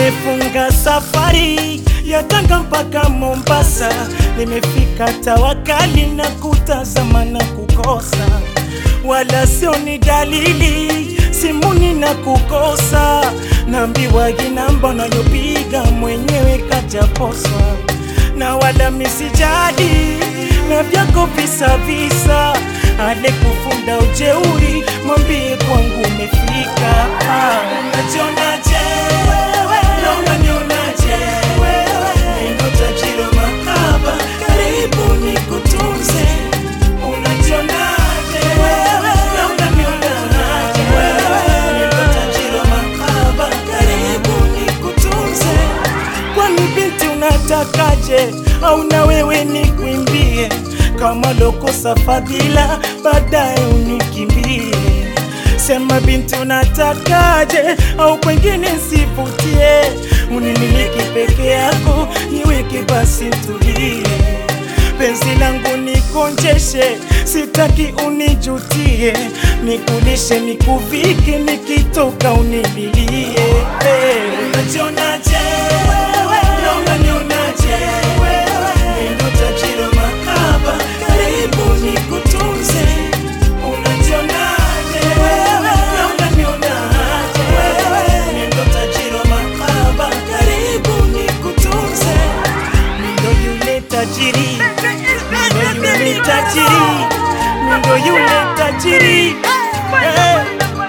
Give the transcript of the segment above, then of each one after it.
nimefunga safari ya Tanga mpaka Mombasa, nimefika Tawakali na kutazama na kukosa, wala sio ni dalili simuni na kukosa, naambiwa ginamba nayopiga mwenyewe kajaposwa, na wala misijadi na vyako visa visa, ale kufunda ujeuri, mwambie kwangu umefika. Ah, unajionaje wewe? Na unanionaje wewe? Neno tajiri wa mahaba, karibu nikutunze. Unajionaje wewe? Na unanionaje wewe? Neno tajiri wa mahaba, karibu nikutunze. Kwani binti unatakaje? Au na wewe nikwimbie kama lokosa fadhila, baadaye unikimbie? Sema binti unatakaje? Au kwengine nsivutie? Unimiliki peke yako, niweke basi tulie penzi langu nikonjeshe, sitaki unijutie, nikulishe nikuvike, nikitoka unililie. Hey. Unajionaje wewe? Na unanionaje wewe? Neno tajiri wa mahaba, karibu nikutunze. Unajionaje wewe? Na unanionaje wewe? Neno tajiri wa mahaba, karibu nikutunze. Ndo yule tajiri, ndo yule tajiri, ndo yule tajiri. Eh.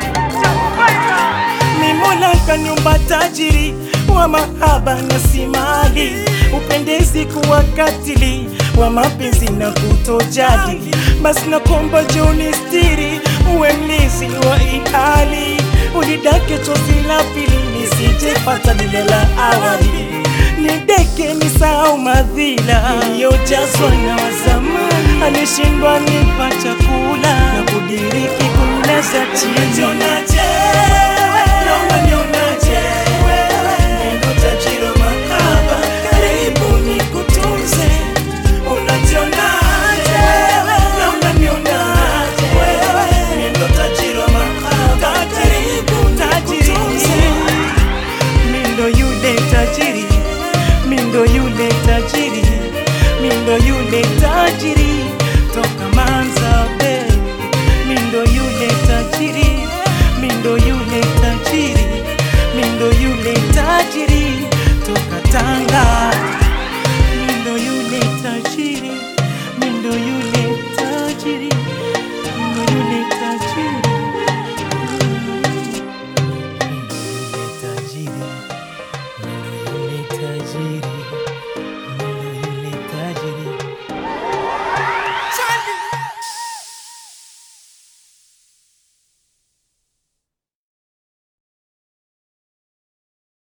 Mimola kanyumba tajiri wa mahaba na simali, upendezi kuwa katili wa mapenzi na kutojali. Basi nakomba joni stiri, uwe mlizi wa ihali, ulidake chozi la pili nisijepata lile la awali nideke nisahau madhila iliyojazwa na wazamani, alishindwa nipa chakula na kudiriki kumeza chini. Unajionaje wewe? Na unanionaje wewe? Neno tajiri wa mahaba, karibu nikutunze. Unajionaje wewe? Na unanionaje wewe? Neno tajiri wa mahaba, karibu nikutunze. Mindo yule tajiri, mindo yule tajiri, mindo yule tajiri toka Manzabe. Mindo yule tajiri, mindo yule tajiri, mindo yule tajiri toka Tanga.